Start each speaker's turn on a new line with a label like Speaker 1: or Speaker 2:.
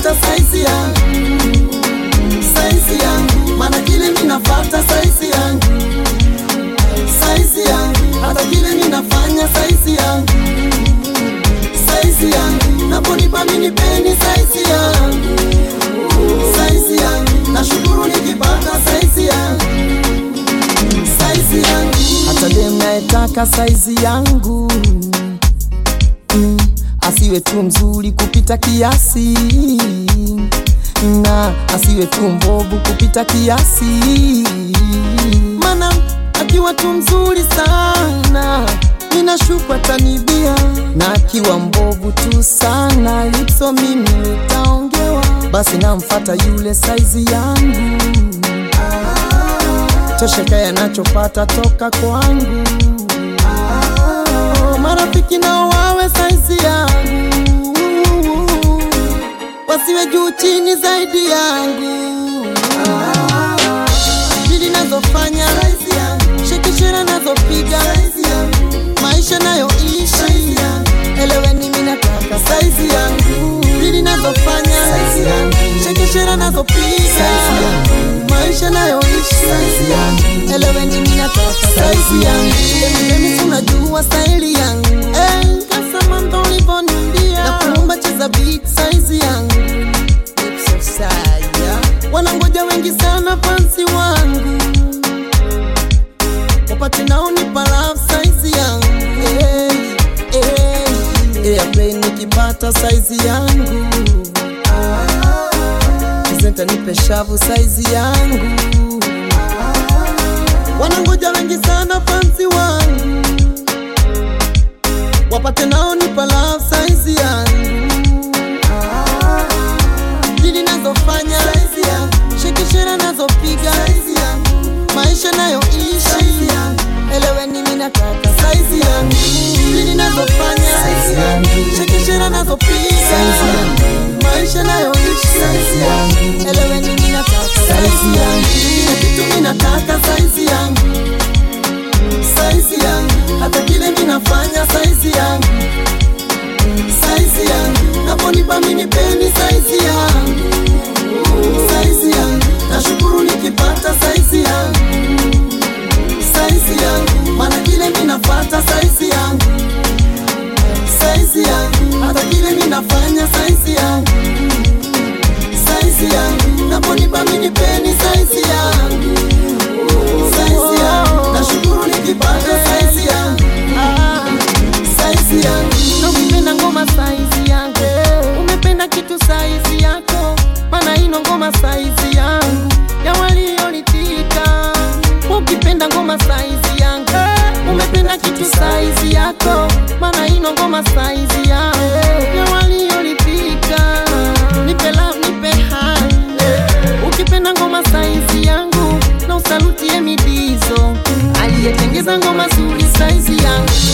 Speaker 1: nikipata saizi yangu saizi yangu, maana kile minafata saizi yangu saizi yangu, hata kile minafanya saizi yangu saizi yangu, naponipa minipeni saizi yangu saizi yangu, nashukuru nikipata saizi yangu saizi yangu, hata dem nayetaka saizi yangu mm, asiwe tu mzuri kupita kiasi na asiwe tu mbovu kupita kiasi, mana akiwa tu mzuri sana ninashuka tanibia, na akiwa mbovu tu sana lipso mimi nitaongewa, basi namfata yule saizi yangu tosheka yanachopata toka kwangu. Marafiki nao wawe saizi yangu, wasiwe juu chini zaidi yangu. Dili nazofanya shekishera nazopiga maisha nayoishi, eleweni mimi nataka saizi yangu. Dili nazofanya shekishera nazopiga maisha nayoishi, eleweni mimi nataka saizi yangu. Mimi unajua staili yangu eh, kama ndo ulivyoniambia na kuumba cheza beat saizi yangu wanangoja wengi sana fansi wangu wapate naonipa love saizi yangu hey, hey, airplay nikipata saizi yangu kizenta nipe shavu saizi yangu wanangoja wengi sana fansi wangu wapate naonipa love saizi yangu dili nazofanya shekishera nazopiga maisha nayoishi eleweni mimi nataka saizi yangu dili nazofanya shekishera nazopiga maisha nayoishi eleweni mimi nataka saizi yangu kila kitu mimi nataka saizi yangu saizi yangu hata kile mimi nafanya saizi yangu saizi yangu naponipa mimi peni saizi yangu saizi yangu nashukuru nikipata saizi yangu saizi yangu maana kile mimi nafata saizi yangu saizi yangu hata kile mimi nafanya saizi yangu saizi yangu naponipa mimi peni saizi yangu saizi yangu nashukuru nikipata saizi yangu saizi yangu
Speaker 2: Na ukipenda ngoma saizi yangu, umependa kitu saizi yako, maana ino ngoma saizi yangu ya waliolitika. Ukipenda ngoma saizi yangu, umependa kitu saizi yako, maana ino ngoma saizi yangu ya waliolitika. Nipe love, nipe hai, ukipenda ngoma saizi yangu na usalutie midizo, aliyetengeza ngoma zuri saizi yangu